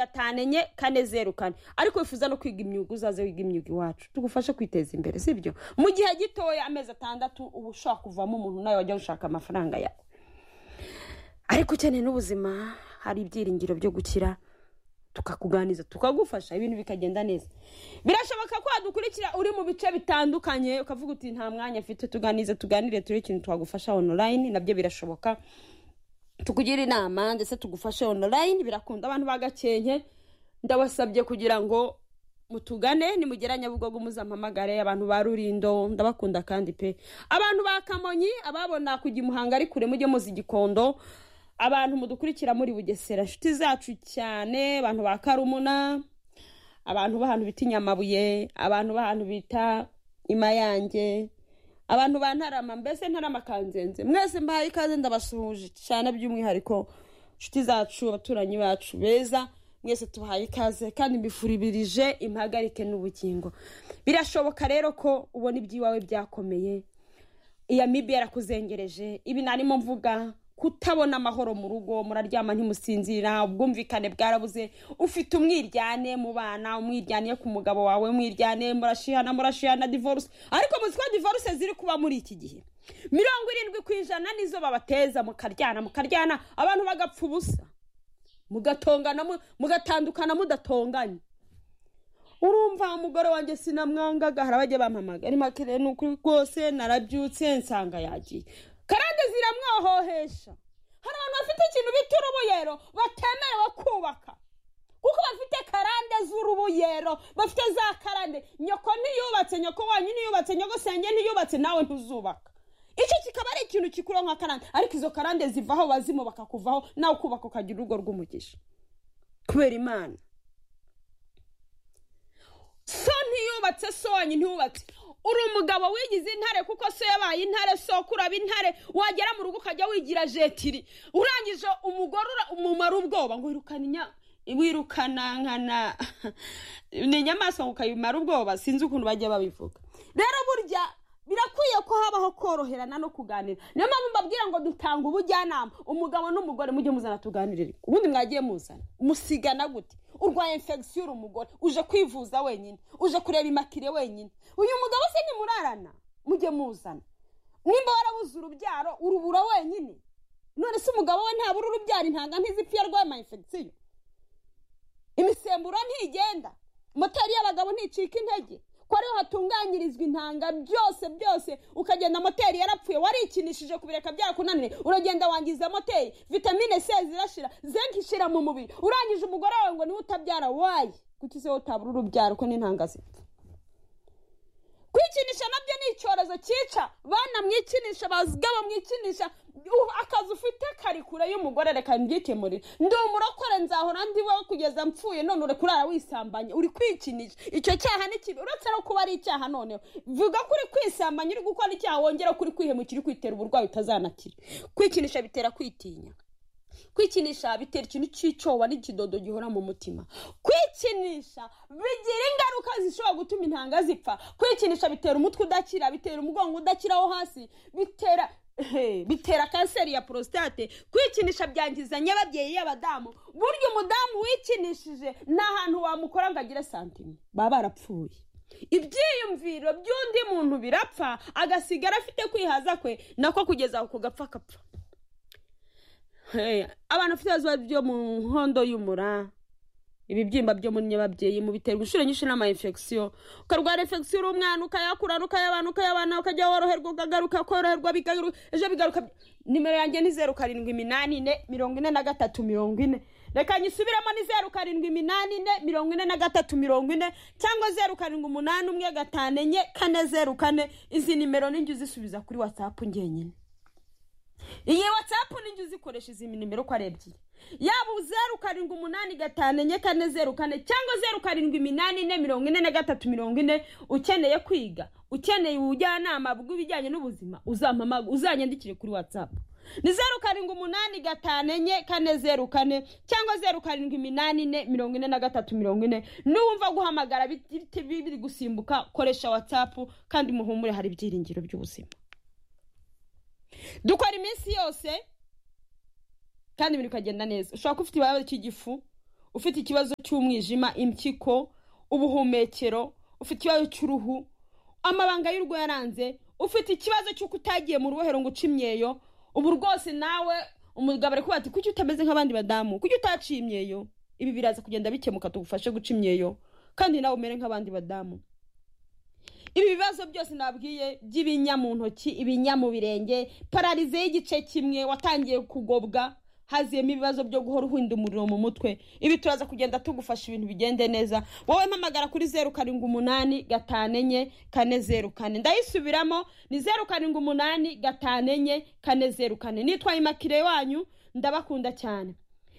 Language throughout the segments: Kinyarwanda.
gatanu enye kane zeru kane ariko wifuza no kwiga imyuga uzaze wiga imyuga iwacu tugufashe kwiteza imbere sibyo mu gihe gitoya amezi atandatu uba ushaka kuvamo umuntu nawe wajya gushaka amafaranga yawe ariko ukeneye n'ubuzima hari ibyiringiro byo gukira tukakuganiza tukagufasha ibintu bikagenda neza birashoboka ko wadukurikira uri mu bice bitandukanye ukavuga uti nta mwanya afite tuganize tuganire turebe ikintu twagufasha onorayini nabyo birashoboka tukugira inama ndetse tugufashe onorayini birakunda abantu bagakenke ndabasabye kugira ngo mutugane nimugera nyabugogo muzampamagare abantu ba rurindo ndabakunda kandi pe abantu ba kamonyi ababona kujya imuhanga ari kure mujye muzi igikondo abantu mudukurikira muri bugesera inshuti zacu cyane abantu ba karumuna abantu b'ahantu bita inyamabuye abantu b'ahantu bita imayange abantu ba ntarama mbese ntarama kanzenze mwese mbahaye ikaze ndabasuhuje cyane by'umwihariko inshuti zacu abaturanyi bacu beza mwese tubahaye ikaze kandi mbifuribirije impagarike n'ubugingo birashoboka rero ko ubona iby'iwawe byakomeye iya mibi yarakuzengereje ibi narimo mvuga kutabona amahoro mu rugo muraryama ntimusinzira ubwumvikane bwarabuze ufite umwiryane mu bana umwiryane ku mugabo wawe umwiryane murashihana murashihana divorce ariko muzi ko divorce ziri kuba muri iki gihe mirongo irindwi ku ijana nizo babateza mukaryana mukaryana abantu bagapfa ubusa mugatongana mugatandukana mudatonganye urumva umugore wanjye sinamwangaga harabajya bampamagara ariko akeneye ni ukuri rwose narabyutse nsanga yagiye karande ziramwohohesha hari abantu bafite ikintu bita urubuyero batemerewe kubaka kuko bafite karande z'urubuyero bafite za karande nyoko ntiyubatse nyoko wanyu ntiyubatse nyogosenge ntiyubatse nawe ntuzubaka icyo kikaba ari ikintu gikuraho nka karande ariko izo karande zivaho bazimu bakakuvaho nawe ukubaka ukagira urugo rw'umugisha kubera imana so ntiyubatse so wanyu ntiyubatse uri umugabo wigize intare kuko so yabaye intare soko uraba intare wagera mu rugo ukajya wigira jetiri urangije umugore umumara ubwoba ngo wirukane wirukana nkana ni inyamaswa ngo ukayimara ubwoba sinzi ukuntu bajya babivuga rero burya birakwiye ko habaho koroherana no kuganira niyo mpamvu mbabwira ngo dutanga ubujyanama umugabo n'umugore mujye muzana tuganirire ubundi mwagiye muzana musigana gute urwaye infegisiyo uri umugore uje kwivuza wenyine uje kureba imakire wenyine uyu mugabo se nimurarana mujye muzana nimba warabuze urubyaro urubura wenyine none se umugabo we ntabura urubyaro intanga ntizipfi yarwaye ama infegisiyo imisemburo ntigenda moteri y'abagabo nticika intege ko ariho hatunganyirizwa intanga byose byose ukagenda moteri yarapfuye warikinishije kubireka byarakunaniye uragenda wangiza moteri vitamine c zirashira zenke ishira mu mubiri urangije umugore wawe ngo niwe utabyara wayi kuki se utabura urubyaro ko n'intanga zipfa kwikinisha nabyo ni icyorezo cyica bana mwikinisha bazigaba mwikinisha akazi ufite kari kure y'umugore reka mbyikemurire ndi umurokore nzahora ndi wowe kugeza mpfuye none uri kurara wisambanya uri kwikinisha icyo cyaha ni kibi uretse no kuba ari icyaha noneho vuga ko uri kwisambanya uri gukora icyaha wongera ko uri kwihemukira kwitera uburwayi utazanakira kwikinisha bitera kwitinya kwikinisha bitera ikintu cy'icyoba n'ikidodo gihora mu mutima kwikinisha bigira ingaruka zishobora gutuma intanga zipfa kwikinisha bitera umutwe udakira bitera umugongo udakira wo hasi bitera bitera kanseri ya porositate kwikinisha byangiza nyababyeyi y'abadamu burya umudamu wikinishije ni ahantu wamukora ngo agire santime baba barapfuye ibyiyumviro by'undi muntu birapfa agasigara afite kwihaza kwe nako kugeza aho gapfa akapfa abantu bafite ibibazo byo mu nkondo y'umura ibibyimba byo muri nyababyeyi mu biterwa inshuro nyinshi n'ama infegisiyo ukarwara infegisiyo uri umwana ukayakurana ukayabana ukayabana ukajya woroherwa ukagaruka koroherwa bigaruka ejo bigaruka nimero yanjye ni zeru karindwi iminani ine mirongo ine na gatatu mirongo ine reka nyisubiremo ni zeru karindwi iminani ine mirongo ine na gatatu mirongo ine cyangwa zeru karindwi umunani umwe gatanu enye kane zeru kane izi nimero n'injye uzisubiza kuri watsapu ngenyine iyi watsapu n'injye uzikoresha izi nimero uko ari ebyiri yaba zeru karindwi umunani gatanu enye kane zeru kane cyangwa zeru karindwi iminani ine mirongo ine na gatatu mirongo ine ukeneye kwiga ukeneye ubujyanama bw'ibijyanye n'ubuzima uzampamaga uzanyandikire kuri watsapu ni zeru karindwi umunani gatanu enye kane zeru kane cyangwa zeru karindwi iminani ine mirongo ine na gatatu mirongo ine n'uwumva guhamagara biri gusimbuka koresha watsapu kandi muhumure hari ibyiringiro by'ubuzima dukora iminsi yose kandi ibintu bikagenda neza ushobora kuba ufite ikibazo cy'igifu ufite ikibazo cy'umwijima impyiko ubuhumekero ufite ikibazo cy'uruhu amabanga y'urugo yaranze ufite ikibazo cy'uko utagiye mu rubohero ngo uce imyeyo ubu rwose nawe umugabo ari kuba ati kuki utameze nk'abandi badamu kuki utaciye imyeyo ibi biraza kugenda bikemuka tugufashe guca imyeyo kandi nawe umere nk'abandi badamu ibi bibazo byose nabwiye by'ibinya mu ntoki ibinya mu birenge pararize y'igice kimwe watangiye kugobwa haziyemo ibibazo byo guhora uhinda umuriro mu mutwe ibi turaza kugenda tugufasha ibintu bigende neza wowe mpamagara kuri zeru karindwi umunani gatanu enye kane zeru kane ndayisubiramo ni zeru karindwi umunani gatanu enye kane zeru kane nitwaye imakire wanyu ndabakunda cyane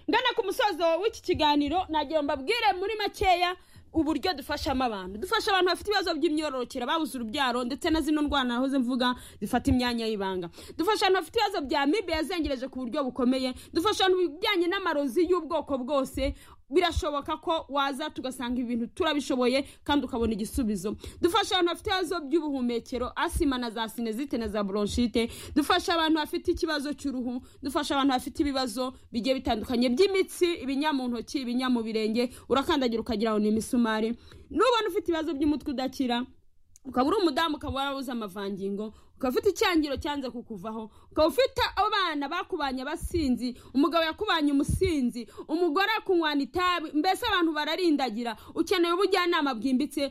ngana ku musozo w'iki kiganiro nagira ngo mbabwire muri makeya uburyo dufashamo abantu dufasha abantu bafite ibibazo by'imyororokere babuze urubyaro ndetse na zino ndwara nahoze mvuga zifata imyanya y'ibanga dufasha abantu bafite ibibazo bya mibe yazengereje ku buryo bukomeye dufasha abantu mu bijyanye n'amarozi y'ubwoko bwose birashoboka ko waza tugasanga ibintu turabishoboye kandi ukabona igisubizo dufasha abantu bafite ibibazo by'ubuhumekero asima na za sinezite na za bronchite dufasha abantu bafite ikibazo cy'uruhu dufasha abantu bafite ibibazo bigiye bitandukanye by'imitsi ibinya mu ntoki ibinya mu birenge urakandagira ukagira ngo ni imisumari nubona ufite ibibazo by'umutwe udakira ukaba uri umudamu ukaba warabuze amavangingo ukaba ufite icyangiro cyanze kukuvaho ukaba ufite abana bakubanye abasinzi umugabo yakubanye umusinzi umugore akunywana itabi mbese abantu bararindagira ukeneye ubujyanama bwimbitse